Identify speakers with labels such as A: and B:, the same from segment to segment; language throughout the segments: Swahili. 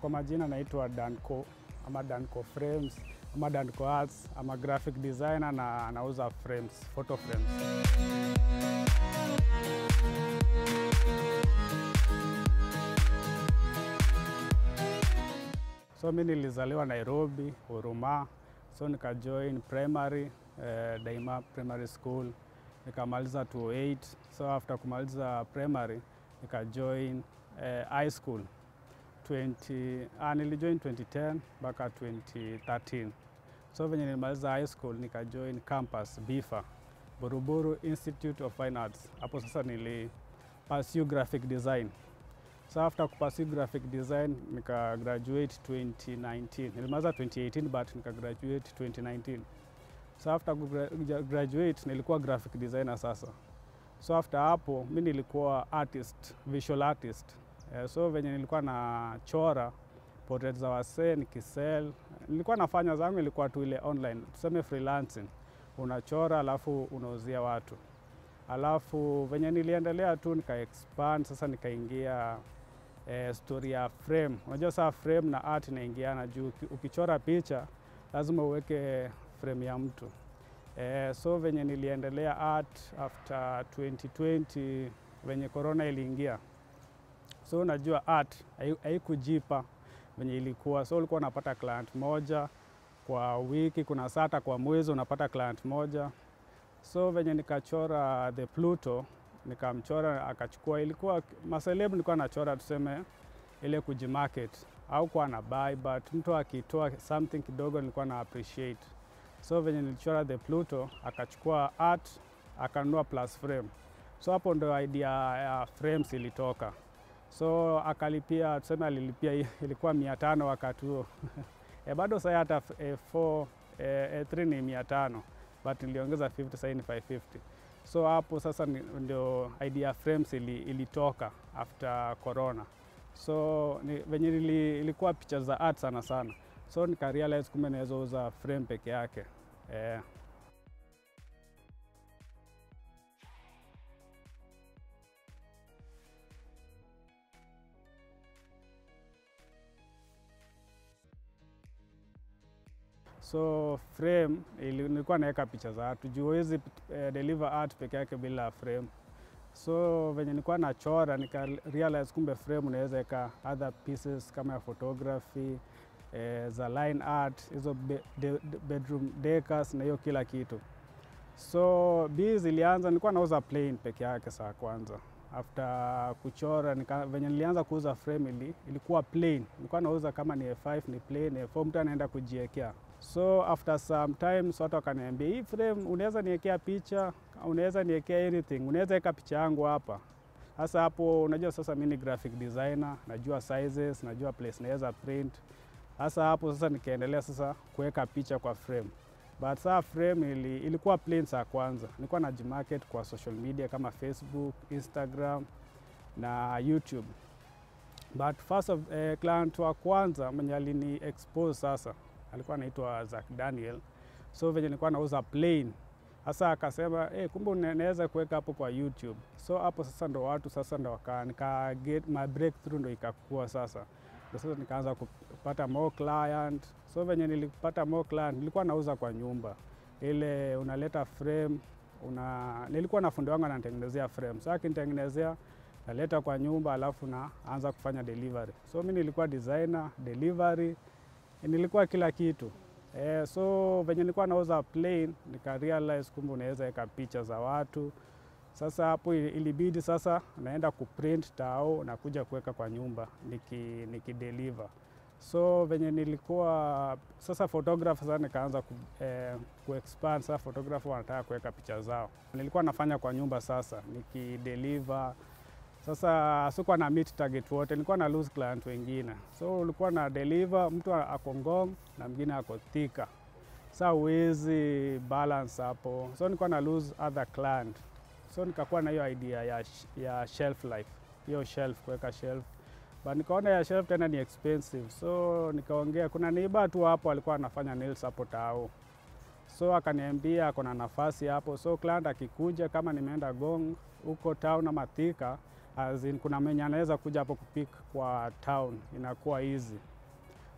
A: kwa majina naitwa Danco ama Danco Frames ama Danco Arts ama graphic designer na nauza frames, photo frames. So mi nilizaliwa Nairobi, Huruma, so nikajoin primary eh, Daima Primary School nikamaliza 208. So after kumaliza primary nikajoin eh, high school 20, ah, nilijoin 2010 mpaka 2013. So venye nilimaliza high school nikajoin campus BIFA, Buruburu Institute of Fine Arts. Hapo sasa nili pursue graphic design. So after kupursue graphic design nika graduate 2019. Nilimaliza 2018 but nika graduate 2019. So after kugra- graduate nilikuwa graphic designer sasa. So after hapo mi nilikuwa artist, visual artist. Eh, so venye nilikuwa nachora portrait za wasee nikisell. Nilikuwa nafanya zangu ilikuwa tu ile online, tuseme freelancing. Unachora alafu unauzia watu. Alafu venye niliendelea tu nika expand sasa nikaingia eh, story ya frame. Unajua saa frame na art inaingiana juu uki- ukichora picha lazima uweke frame ya mtu. Eh, so venye niliendelea art after 2020 venye corona iliingia, so unajua art hai- haikujipa venye ilikuwa, so ulikuwa unapata client moja kwa wiki, kuna saa hata kwa mwezi unapata client moja. So venye nikachora the Pluto nikamchora akachukua, ilikuwa maseleb nilikuwa nachora tuseme ile kujimarket au kuwa na buy, but mtu akitoa something kidogo nilikuwa na appreciate. So venye nilichora the Pluto akachukua art akanunua plus frame. So hapo ndo idea ya frames ilitoka. So akalipia tuseme alilipia i- ilikuwa mia tano wakati huo e, bado sasa hata e, 4 e, E3 ni mia tano but niliongeza 50 sasa ni 550. So hapo sasa ni- ndio idea ya frames ili, ilitoka after corona. So ni, venye ili, ilikuwa picha za art sana sana, so nika realize kumbe naweza uza frame peke yake eh. So frame ili, nilikuwa naweka picha za watu juu huwezi eh, deliver art peke yake bila frame. So venye nilikuwa nachora nika realize kumbe frame unaweza weka other pieces kama ya photography eh, za line art hizo be, de, de, bedroom decors na hiyo kila kitu. So bi zilianza, nilikuwa nauza plain peke yake saa kwanza. After kuchora nika, venye nilianza kuuza frame ili, ilikuwa plain. Nilikuwa nauza kama ni A5 ni plain, A4 mtu anaenda kujiekea. So after some time so watu wakaniambia hii frame unaweza niwekea picha, unaweza niwekea anything, unaweza weka picha yangu hapa. Sasa hapo unajua sasa mimi ni graphic designer, najua sizes, najua place naweza print. Sasa hapo sasa nikaendelea sasa kuweka picha kwa frame. But saa frame ili, ilikuwa plain saa kwanza. Nilikuwa na jimarket kwa social media kama Facebook, Instagram na YouTube. But first of eh, client wa kwanza mwenye alini expose sasa alikuwa anaitwa Zack Daniel. So venye nilikuwa nauza plain sasa akasema hey, kumbe unaweza kuweka hapo kwa YouTube. So hapo sasa ndo watu sasa ndo waka nika get my breakthrough ndo ikakua sasa. Ndo sasa nikaanza kupata more client. So venye nilipata more client nilikuwa nauza kwa nyumba. Ile unaleta frame una nilikuwa na fundi wangu ananitengenezea frame. So akinitengenezea naleta kwa nyumba alafu naanza kufanya delivery. So mi nilikuwa designer, delivery, nilikuwa kila kitu. Eh, so venye nilikuwa nauza plain nika realize kumbe unaweza weka picha za watu. Sasa hapo ilibidi sasa naenda kuprint tao na kuja kuweka kwa nyumba niki, niki deliver. So venye nilikuwa sasa photographer sasa nikaanza ku, eh, ku expand sasa photographer wanataka kuweka picha zao. Nilikuwa nafanya kwa nyumba sasa nikideliver sasa sikuwa na meet target wote, nilikuwa na lose client wengine, so ulikuwa na deliver mtu ako Ngong na mwingine ako Thika, sa uwezi balance hapo, so nilikuwa na lose other client, so nikakuwa na hiyo idea ya, sh- ya shelf life, hiyo shelf kuweka shelf but nikaona ya shelf tena ni expensive, so nikaongea, kuna neighbor tu hapo alikuwa anafanya nails hapo tao so akaniambia ako na nafasi hapo, so client akikuja kama nimeenda Gong huko town ama Thika, as in kuna mwenye anaweza kuja hapo kupik kwa town, inakuwa easy.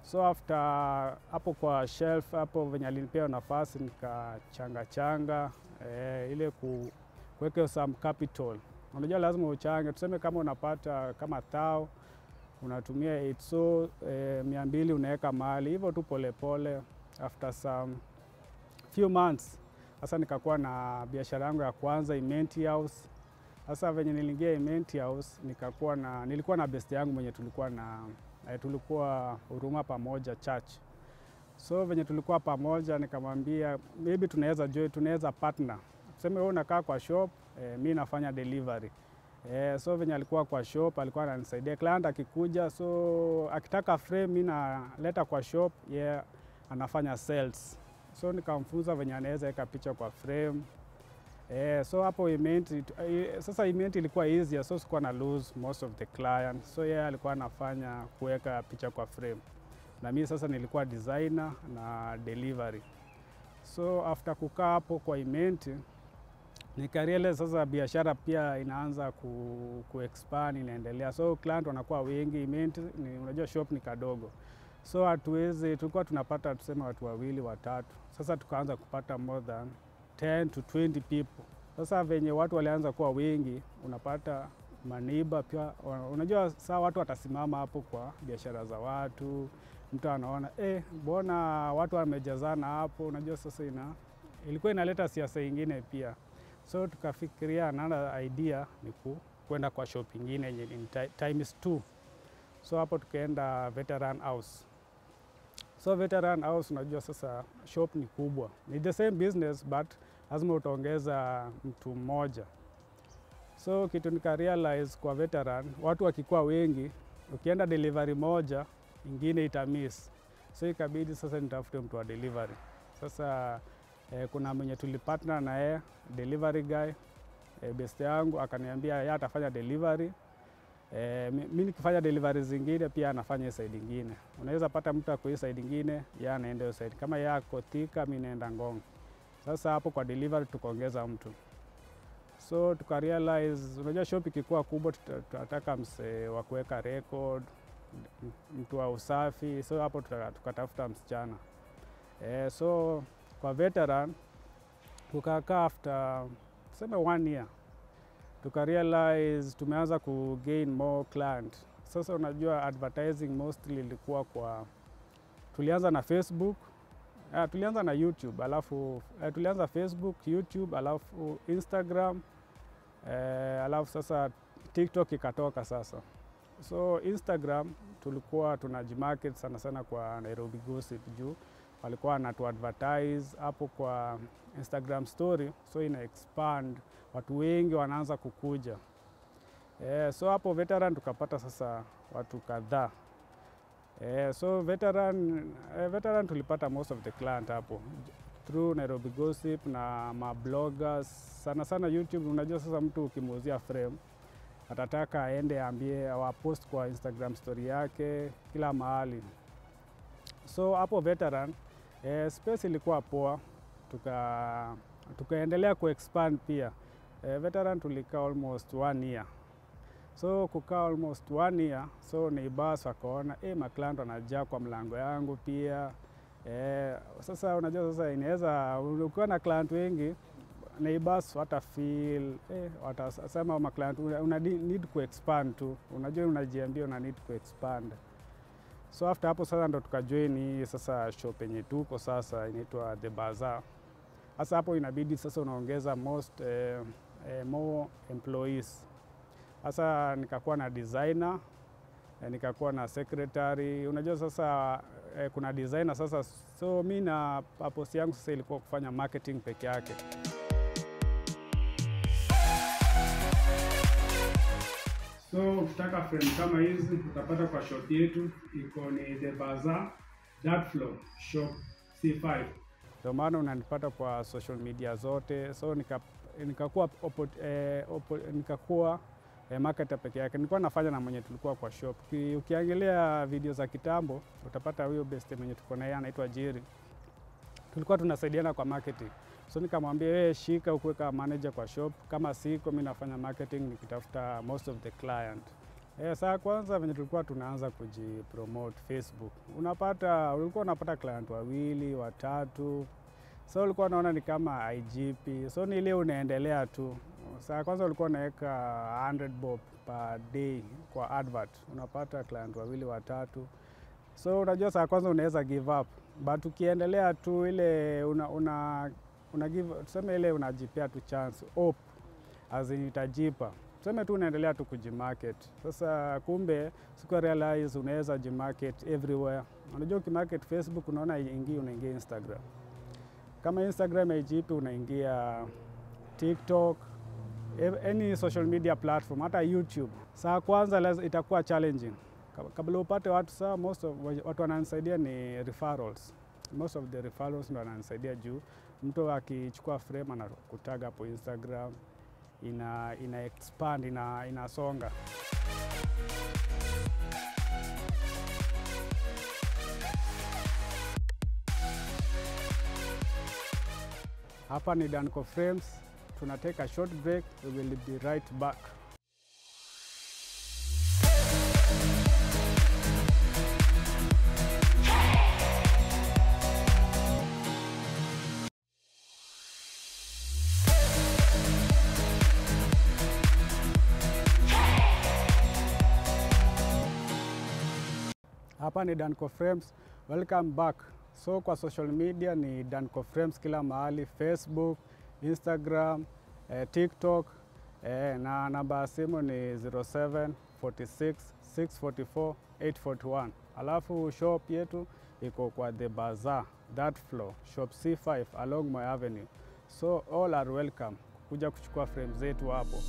A: So after hapo kwa shelf hapo venye alinipea nafasi nikachanga changa eh, ile ku, kuweka some capital. Unajua lazima uchange, tuseme kama unapata kama thao unatumia it so eh, mia mbili unaweka mahali hivyo tu polepole. After some few months sasa nikakuwa na biashara yangu ya kwanza Imenti House. Sasa venye niliingia Imenti House nikakuwa na nilikuwa na best yangu mwenye tulikuwa na eh, tulikuwa huruma pamoja church. So venye tulikuwa pamoja nikamwambia maybe tunaweza join, tunaweza partner. Tuseme wewe unakaa kwa shop eh, mi nafanya delivery. Eh, so venye alikuwa kwa shop alikuwa ananisaidia client akikuja, so akitaka frame mi naleta kwa shop ye yeah, anafanya sales. So nikamfunza venye anaweza weka picha kwa frame. Eh, so hapo event, eh, sasa event ilikuwa easier, so sikuwa na lose most of the client. So yeye yeah, alikuwa anafanya kuweka picha kwa frame na mimi sasa nilikuwa designer na delivery. So after kukaa hapo kwa event nikarealize sasa biashara pia inaanza ku, ku expand inaendelea, so client wanakuwa wengi. Event ni unajua shop ni kadogo, so hatuwezi, tulikuwa tunapata tuseme watu wawili watatu, sasa tukaanza kupata more than 10 to 20 people. Sasa venye watu walianza kuwa wengi, unapata maniba pia, unajua saa watu watasimama hapo kwa biashara za watu, mtu anaona eh, mbona watu wamejazana hapo. Unajua sasa ina, ilikuwa inaleta siasa ingine pia, so tukafikiria another idea ni ku, kwenda kwa shop ingine yenye in times two. So hapo tukaenda Veteran House. So Veteran House, unajua sasa shop ni kubwa, ni the same business but lazima utaongeza mtu mmoja. So kitu nika realize kwa Veteran, watu wakikuwa wengi, ukienda delivery moja ingine itamiss, so ikabidi sasa nitafute mtu wa delivery. Sasa eh, kuna mwenye tulipartner na yeye delivery guy eh, best yangu akaniambia yeye atafanya delivery eh, mi nikifanya delivery zingine pia anafanya side ingine. Unaweza pata mtu ako hii side ingine, yeye anaenda hiyo side. Kama yeye ako Thika, mimi naenda Ngong. Sasa hapo kwa delivery tukaongeza mtu so tuka realize, unajua shop ikikuwa kubwa, tunataka msee wa kuweka record, mtu wa usafi, so hapo tukatafuta msichana e, so kwa veteran tukakaa after tuseme one year tuka realize tumeanza ku gain more client. Sasa unajua advertising mostly ilikuwa kwa, tulianza na Facebook Uh, tulianza na YouTube alafu uh, tulianza Facebook, YouTube alafu Instagram uh, alafu sasa TikTok ikatoka sasa. So Instagram tulikuwa tunajimarket sana sana kwa Nairobi Gossip juu walikuwa wanatu advertise hapo kwa Instagram story, so ina expand, watu wengi wanaanza kukuja uh, so hapo Veteran tukapata sasa watu kadhaa Eh, so veteran, eh, veteran tulipata most of the client hapo through Nairobi Gossip na mabloggers sana sana YouTube. Unajua sasa mtu ukimuuzia frame atataka aende aambie awapost kwa Instagram story yake kila mahali. So hapo veteran eh, space ilikuwa poa, tuka tukaendelea kuexpand pia. Eh, veteran tulikaa almost one year so kukaa almost one year, so neighbors wakaona eh, maclant wanajaa kwa mlango yangu pia eh, sasa unajua sasa inaweza ukiwa na client wengi neighbors wata feel eh, watasema maclant una, una need ku expand tu, unajua unajiambia una need ku expand. So after hapo sasa ndo tukajoin hii sasa shop yenye tuko sasa inaitwa The Bazaar. Sasa hapo inabidi sasa unaongeza most eh, eh, more employees sasa nikakuwa na designer eh, nikakuwa na secretary. Unajua sasa eh, kuna designer sasa, so mi na purpose yangu sasa ilikuwa kufanya marketing peke yake. So ukitaka frame kama hizi utapata kwa shop yetu, iko ni The Bazaar Dirt Floor Shop C5. Ndio maana unanipata kwa social media zote, so nika nikakuwa eh, nikakuwa eh, marketer peke yake. Nilikuwa nafanya na mwenye tulikuwa kwa shop. Ukiangalia video za kitambo utapata huyo best mwenye tuko naye anaitwa Jerry. Tulikuwa tunasaidiana kwa marketing. So nikamwambia wewe shika ukuwe kama manager kwa shop, kama siko mimi nafanya marketing nikitafuta most of the client. Eh, saa kwanza venye tulikuwa tunaanza kujipromote Facebook, unapata ulikuwa unapata client wawili watatu, so ulikuwa unaona ni kama IGP, so ni ile unaendelea tu. Saa kwanza ulikuwa unaweka 100 bob per day kwa advert, unapata client wawili watatu, so unajua saa kwanza unaweza give up, but ukiendelea tu ile una, una, una give, tuseme ile unajipea tu chance hope as in itajipa tuseme tu unaendelea tu kujimarket. Sasa kumbe siku realize unaweza jimarket everywhere. Unajua ukimarket Facebook unaona ingii, unaingia Instagram. Kama Instagram haijipi, unaingia TikTok, any social media platform, hata YouTube. Saa kwanza lazima itakuwa challenging kabla upate watu. Saa most of watu wananisaidia ni referrals. Most of the referrals ndo wananisaidia juu mtu akichukua frame anakutaga hapo Instagram ina, ina expand ina, inasonga. Hapa ni Danco Frames, tunateka a short break, we will be right back. Hapa ni Danco Frames. Welcome back. So kwa social media ni Danco Frames kila mahali, Facebook, Instagram, eh, TikTok eh, na namba ya simu ni 07 46 644 841. Alafu shop yetu iko kwa The Bazaar, that floor, shop C5 along Moi Avenue. So all are welcome kuja kuchukua frame zetu hapo.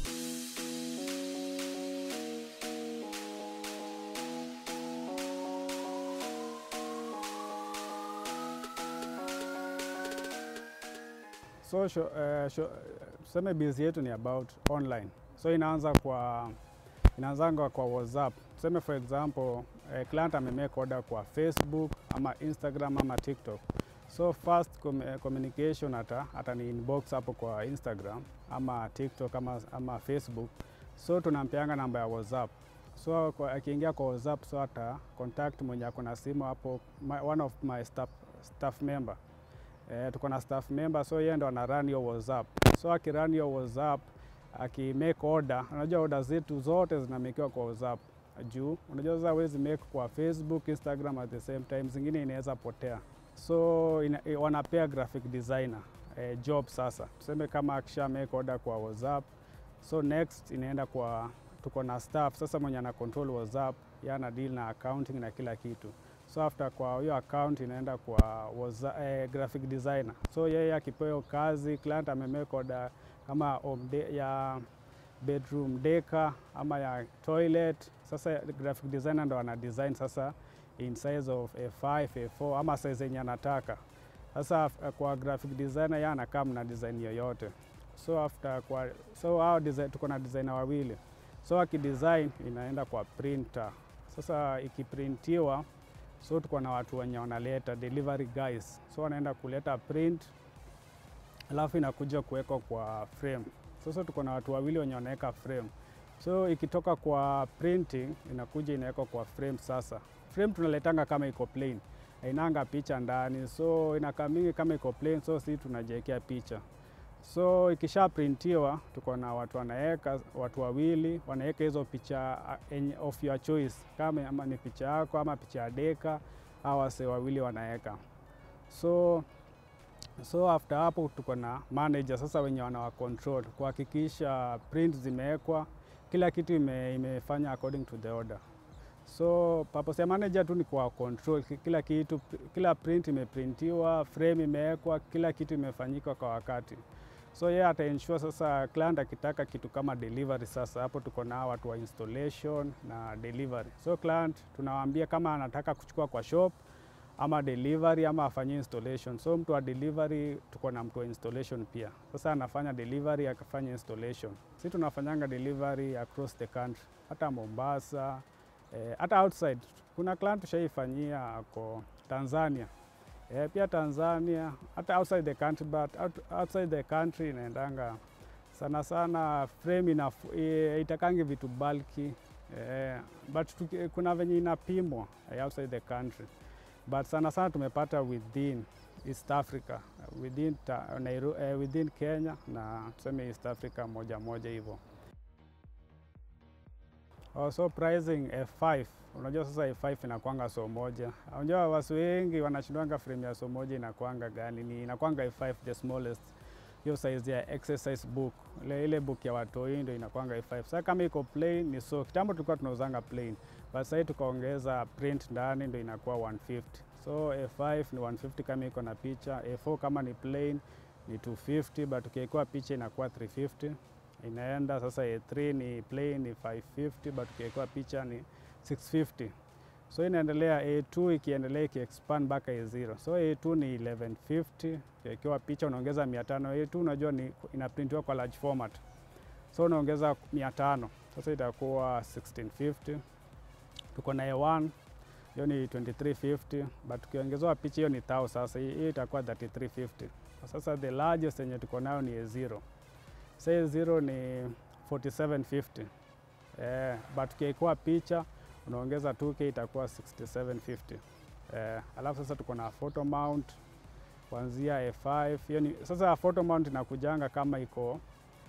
A: So sho, uh, sho, tuseme busy yetu ni about online, so inaanza kwa inaanzanga kwa WhatsApp. Tuseme for example uh, client amemake order kwa Facebook ama Instagram ama TikTok, so first com communication ata, ata ni inbox hapo kwa Instagram ama TikTok ama, ama Facebook, so tunampeanga namba ya WhatsApp so akiingia kwa WhatsApp so ata contact mwenye ako na simu hapo, my, one of my staff, staff member Eh, tuko na staff member so yeye ndo ana run hiyo WhatsApp. So akirun hiyo WhatsApp aki make order, unajua order zetu zote zinamekiwa kwa WhatsApp juu unajua sasa huwezi make kwa Facebook, Instagram at the same time, zingine inaweza potea. So ina, wanapea graphic designer eh, job sasa. Tuseme kama akisha make order kwa WhatsApp, so next inaenda kwa tuko na staff sasa mwenye ana control WhatsApp, yeye ana deal na accounting na kila kitu so after kwa hiyo account inaenda kwa waza, eh, graphic designer. So yeye akipewa kazi, client amemake order kama home de, ya bedroom deka ama ya toilet. Sasa graphic designer ndo ana design sasa in size of A5, A4 ama size yenye anataka. Sasa kwa graphic designer yeye anakaa na design yoyote. So after kwa so hao design, tuko na designer wawili. So akidesign inaenda kwa printer. Sasa ikiprintiwa so tuko na watu wenye wanaleta delivery guys, so wanaenda kuleta print, alafu inakuja kuwekwa kwa frame. Sasa tuko na watu wawili wenye wanaweka frame, so ikitoka kwa printing inakuja inawekwa kwa frame. Sasa frame tunaletanga kama iko plain, hainanga picha ndani, so inakaa mingi kama iko plain, so si tunajiwekea picha so ikisha printiwa, tuko na watu wanaweka, watu wawili wanaweka hizo picha uh, of your choice, kama ama ni picha yako ama picha ya deka, au wase wawili wanaweka. So so after hapo tuko na manager sasa, wenye wanawa control kuhakikisha print zimewekwa, kila kitu ime, imefanya according to the order. So purpose ya manager tu ni kwa control kila kitu, kila print imeprintiwa, frame imewekwa, kila kitu imefanyika kwa wakati so yeye yeah, ata ensure sasa client akitaka kitu kama delivery. Sasa hapo tuko na watu wa installation na delivery. So client tunawaambia kama anataka kuchukua kwa shop ama delivery ama afanyie installation. So mtu wa delivery tuko na mtu wa installation pia. Sasa anafanya delivery akafanya installation. Sisi tunafanyanga delivery across the country, hata Mombasa, eh, hata outside. Kuna client tushaifanyia ako Tanzania Eh, pia Tanzania hata outside the country but out, outside the country inaendanga sana sana frame ina itakangi vitu bulky eh, but tuki, kuna venye inapimwa eh, outside the country but sana sana tumepata within East Africa within, ta, Nairu, eh, within Kenya na tuseme East Africa moja moja hivyo. Also pricing F5, unajua sasa F5 inakwanga so moja. Unajua watu wengi wanashindwanga frame ya so moja inakwanga gani? Ni inakwanga F5 the smallest, hiyo size ya exercise book, ile ile book ya watoi ndio inakwanga F5. Sasa kama iko plain ni so, kitambo tulikuwa tunauzanga plain, but sasa tukaongeza print ndani ndio inakuwa 150. So A5 ni 150 kama iko na picha, A4 kama ni plain ni 250, but ukiwekewa picha inakuwa 350 inaenda sasa. A3 ni plain ni 550, but ukiwekewa picha ni 650. So inaendelea A2 ikiendelea ikiexpand mpaka A0. So A2 ni 1150, ukiwekewa picha unaongeza 500. A2 unajua ni inaprintiwa kwa large format, so unaongeza 500, sasa itakuwa 1650. Tuko na A1 hiyo ni 2350 but ukiongezewa picha hiyo ni tao. Sasa hiyo itakuwa 3350. Sasa the largest yenye tuko nayo ni A0. Sasa A0 ni 4750 eh, but ukiwekewa picha unaongeza 2k itakuwa 6750 eh, alafu sasa tuko na photo mount kuanzia A5 hiyo ni sasa photo mount inakujanga kama iko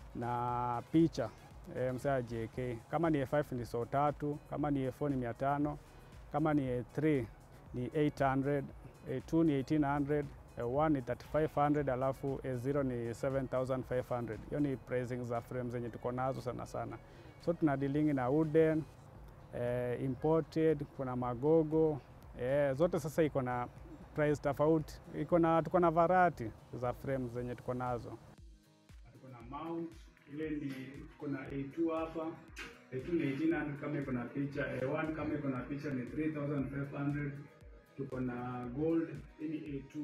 A: na picha eh, msaa JK kama ni A5 ni so tatu, kama ni A4 ni 500 kama ni A3 ni 800, A2 ni 1800, A1 ni 3500, alafu A0 ni 7500. Hiyo ni pricing za frame zenye tuko nazo sana sana, so tuna dealing na wooden eh, imported, kuna magogo eh, zote sasa iko na price tofauti, iko na tuko na variety za frame zenye tuko nazo. Tuko na mount ile ni kuna A2 hapa A2 ni 1800 kama iko na picha, A1 kama iko na picha ni 3500. Tuko na gold, hii ni A2.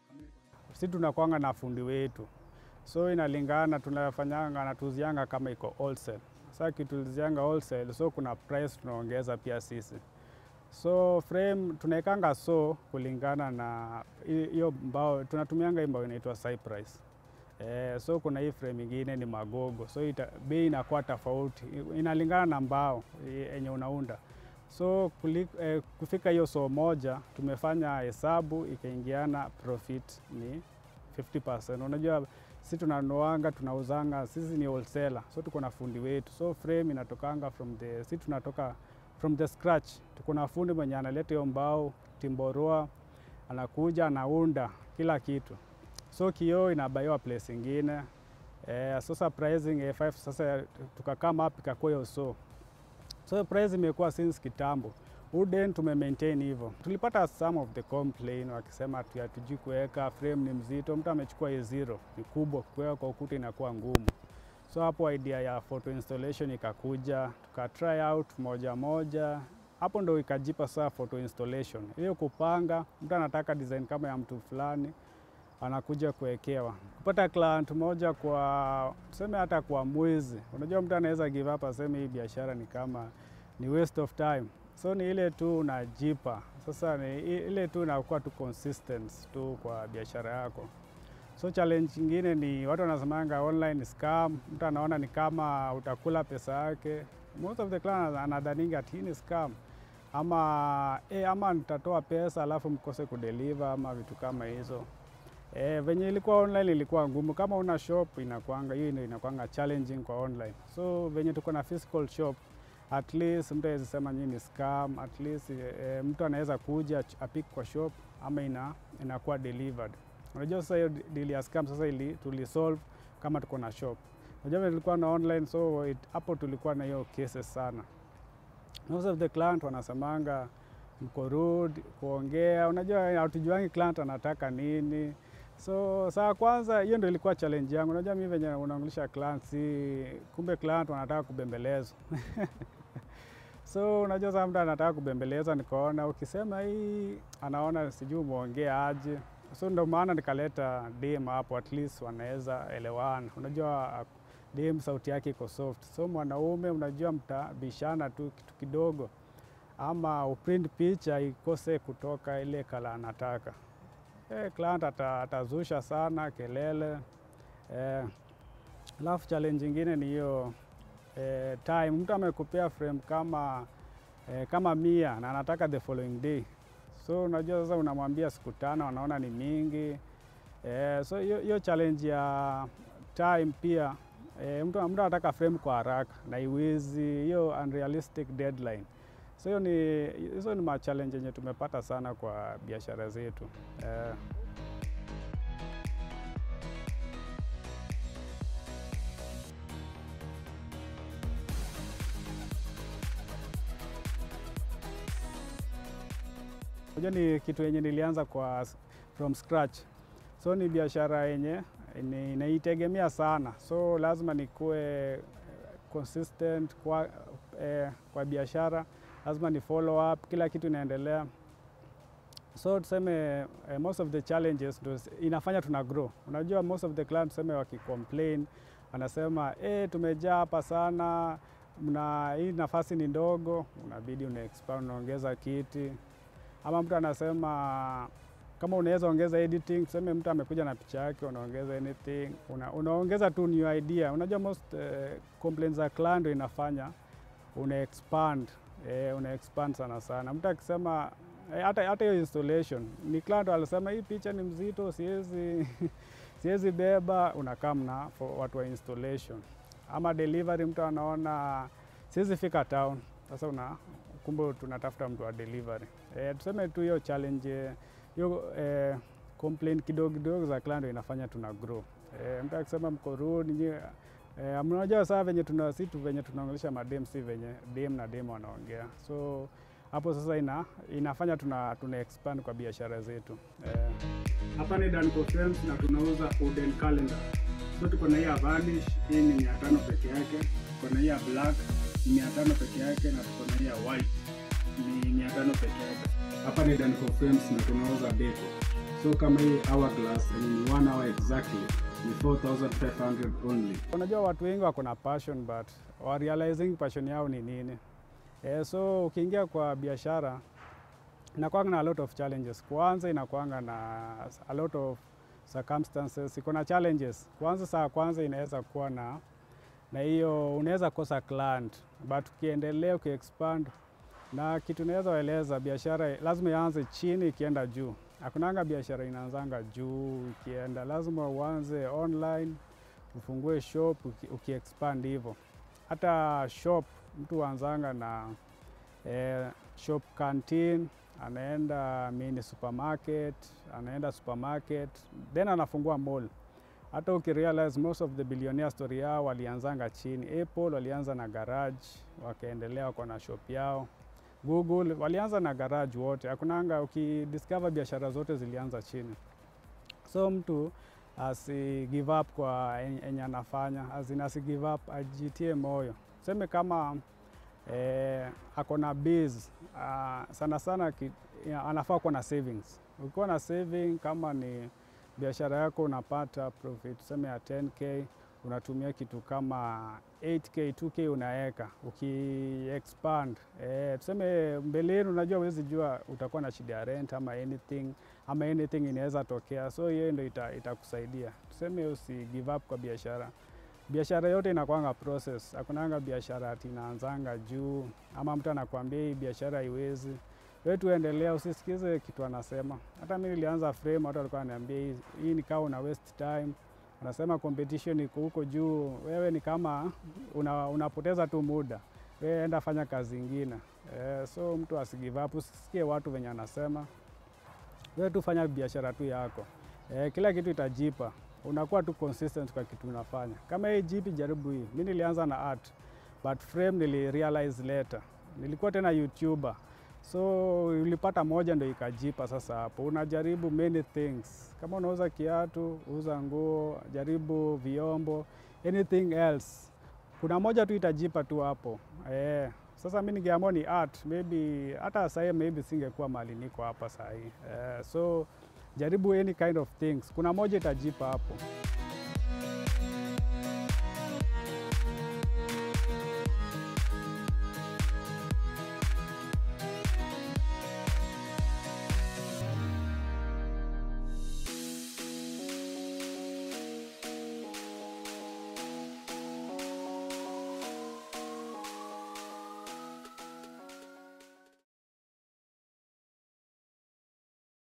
A: Si tunakwanga na fundi wetu, so inalingana, tunafanyanga na tuzianga kama iko wholesale. Sasa kitulizianga wholesale, so kuna price tunaongeza pia sisi. So frame tunaekanga so kulingana na hiyo mbao, tunatumianga hii mbao inaitwa Cypress. Eh, so kuna hii frame ingine ni magogo, so ita, bei inakuwa tofauti, inalingana na mbao yenye unaunda. So kuli, eh, kufika hiyo so moja tumefanya hesabu ikaingiana, profit ni 50%. Unajua si tunanuanga tunauzanga, sisi ni wholesaler, so tuko na fundi wetu, so frame inatokanga from the, si tunatoka from the scratch. Tuko na fundi mwenye analeta hiyo mbao Timboroa, anakuja anaunda kila kitu so kioo inabaiwa place ingine eh, sasa pricing A5 sasa tukakama up ikakuwa hiyo so so price imekuwa since kitambo. Wooden tume maintain hivyo. Tulipata some of the complain wakisema hatujui kuweka frame ni mzito, mtu amechukua A0 ni kubwa, kuweka kwa ukuta inakuwa ngumu. So hapo idea ya photo installation ikakuja, tuka try out moja moja, hapo ndo ikajipa saa photo installation. Hiyo kupanga, mtu anataka design kama ya mtu fulani anakuja kuwekewa. Kupata client moja kwa tuseme hata kwa mwezi, unajua mtu anaweza give up aseme hii biashara ni kama ni waste of time, so ni ile tu unajipa sasa, ni ile tu unakuwa tu consistent tu kwa biashara yako. So challenge nyingine ni watu wanasemanga online scam, mtu anaona ni kama utakula pesa yake. Most of the client anadhaninga ati hii ni scam ama eh, ama nitatoa pesa alafu mkose kudeliver ama vitu kama hizo. E, venye ilikuwa online ilikuwa ngumu. Kama una shop inakwanga hiyo ndio inakwanga challenging kwa online. So venye tuko na physical shop at least mtu awezi sema nyinyi ni scam, at least e, mtu anaweza kuja apik kwa shop ama ina, inakuwa delivered. Unajua sasa hiyo deal ya scam sasa ili tulisolve kama tuko na shop. Unajua vile tulikuwa na online so hapo tulikuwa na hiyo cases sana. Most of the client wanasemanga mko rude kuongea, unajua hatujuangi client anataka nini. So saa kwanza hiyo ndio ilikuwa challenge yangu. Unajua mimi venye unaongelesha client, si kumbe client wanataka kubembelezwa so unajua sasa mtu anataka kubembeleza, nikaona ukisema hii anaona sijui umeongea aje, so ndio maana nikaleta dem hapo, at least wanaweza elewana. Unajua dem sauti yake iko soft, so mwanaume unajua mtabishana tu kitu kidogo ama uprint picha ikose kutoka ile kala anataka. Eh, client atazusha sana kelele. Eh, alafu challenge ingine ni hiyo eh, time. Mtu amekupea frame kama eh, kama mia na anataka the following day, so unajua sasa unamwambia siku tano, anaona ni mingi eh, so hiyo challenge ya time pia eh, mtu mtu anataka frame kwa haraka na iwezi hiyo unrealistic deadline so hiyo ni hizo ni machallenge yenye tumepata sana kwa biashara zetu eh. Unajua ni kitu yenye nilianza kwa from scratch, so ni biashara yenye inaitegemea sana, so lazima nikuwe consistent kwa, eh, kwa biashara lazima ni follow up, kila kitu inaendelea. So tuseme eh, most of the challenges ndo inafanya tuna grow. Unajua most of the clients tuseme wakicomplain, wanasema eh, tumejaa hapa sana, mna hii nafasi ni ndogo, unabidi una expand, unaongeza kiti, ama mtu anasema kama unaweza ongeza editing, tuseme mtu amekuja na picha yake, unaongeza anything, una, unaongeza tu new idea. Unajua most uh, complaints za client ndio inafanya una expand eh, una expand sana sana. Mtu akisema eh, hata hata hiyo installation ni client alisema hii picha ni mzito, siwezi siwezi beba, unakaa mna for watu wa installation. Ama delivery, mtu anaona siwezi fika town, sasa una kumbe tunatafuta mtu wa delivery. Eh, tuseme tu hiyo challenge hiyo eh, complaint kidogo kidogo za client inafanya tuna grow. Eh, mtu akisema mko rude nyie Eh, mnajua saa venye tuna si tu venye tunaongelesha madem si venye dem na dem wanaongea, so hapo sasa ina, inafanya tuna, tuna expand kwa biashara zetu. Eh, hapa ni Danco Frames na tunauza wooden calendar. So tuko na hii ya varnish, hii ni mia tano peke yake. Tuko na hii ya black ni mia tano peke yake, na tuko na hii ya white ni mia tano peke yake. Hapa ni Danco Frames na tunauza deco. So kama hii hourglass ni one hour exactly ni 4500 only. Unajua watu wengi wako na passion but wa realizing passion yao ni nini. Eh, so ukiingia kwa biashara inakuanga na a lot of challenges. Kwanza inakuanga na a lot of circumstances, iko na challenges. Kwanza saa kwanza inaweza kuwa na na hiyo unaweza kosa client but ukiendelea ukiexpand na kitu naweza waeleza, biashara lazima ianze chini ikienda juu. Hakunanga biashara inaanzanga juu ikienda, lazima uanze online, ufungue shop ukiexpand hivyo. Hata shop mtu huanzanga na eh, shop canteen, anaenda mini supermarket, anaenda supermarket then anafungua mall. Hata ukirealize most of the billionaire story yao walianzanga chini. Apple walianza na garage, wakaendelea wako na shop yao. Google walianza na garage wote, hakunanga. Ukidiscover biashara zote zilianza chini, so mtu asi give up kwa enye anafanya, azin asi give up, ajitie moyo. Seme kama eh, ako na base uh, sana sana ki, ya, anafaa kuwa na savings. Ukiwa na saving, kama ni biashara yako unapata profit tuseme ya 10k unatumia kitu kama 8k 2k unaweka ukiexpand eh, tuseme mbeleni, unajua huwezi jua utakuwa na shida ya rent ama anything ama anything inaweza tokea, so hiyo ndio itakusaidia ita tuseme usi give up kwa biashara. Biashara yote inakwanga process, hakunanga biashara ati inaanzanga juu ama mtu anakuambia hii biashara haiwezi wewe tuendelea, usisikize kitu anasema. Hata mimi nilianza frame, watu walikuwa wananiambia hii, hii ni kama una waste time anasema competition iko huko juu, wewe ni kama una, unapoteza tu muda, wewe enda fanya kazi ingine. Eh, so mtu asigive up, usisikie watu venye anasema, wewe tu fanya biashara tu yako. Eh, kila kitu itajipa, unakuwa tu consistent kwa kitu unafanya. Kama hii jipi, jaribu hii. Mimi nilianza na art but frame nili realize later, nilikuwa tena YouTuber so ulipata moja ndo ikajipa. Sasa hapo unajaribu many things, kama unauza kiatu, uza nguo, jaribu vyombo, anything else, kuna moja tu itajipa tu hapo eh. Sasa mi ningeamua ni art, maybe hata sahii maybe singekuwa mahali niko hapa sahii eh, so jaribu any kind of things, kuna moja itajipa hapo.